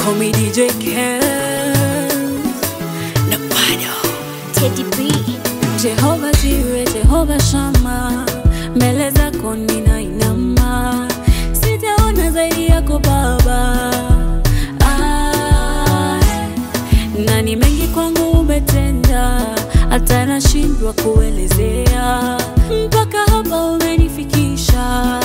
call me DJ Kez. Na bado Teddy B. Jehova Jireh, Jehova Shama, mbele zako ninainama, sijaona zaidi yako Baba. Ah, na ni mengi kwangu umetenda, hata nashindwa kuelezea, mpaka hapa umenifikisha.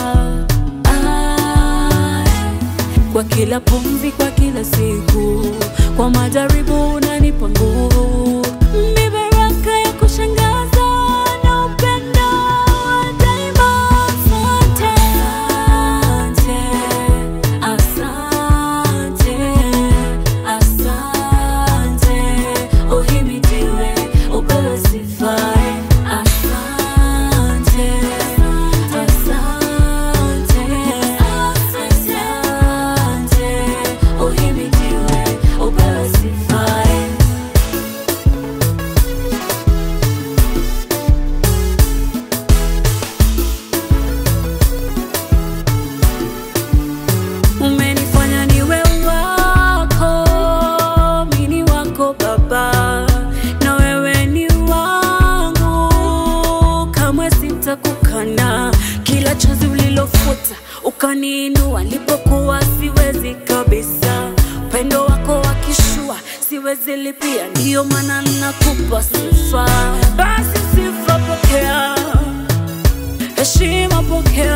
Ah, kwa kila pumzi, kwa kila siku, kwa majaribu unanipa nguvu, ni baraka ya kushangaza na upendo wa daima. Asante, asante, asante, uhimidiwe, upewe sifa. Asante, asante, asante, uhimidiwe, upewe sifa. Umenifanya niwe wako, mini wako Baba, na wewe ni wangu, kamwe sitakukana. Kila chozi ulilofuta ukaniinua, nilipokuwa siwezi kabisa. Upendo wako wakishua, siwezi lipia, ndiyo maana nakupa sifa. Basi sifa pokea, heshima pokea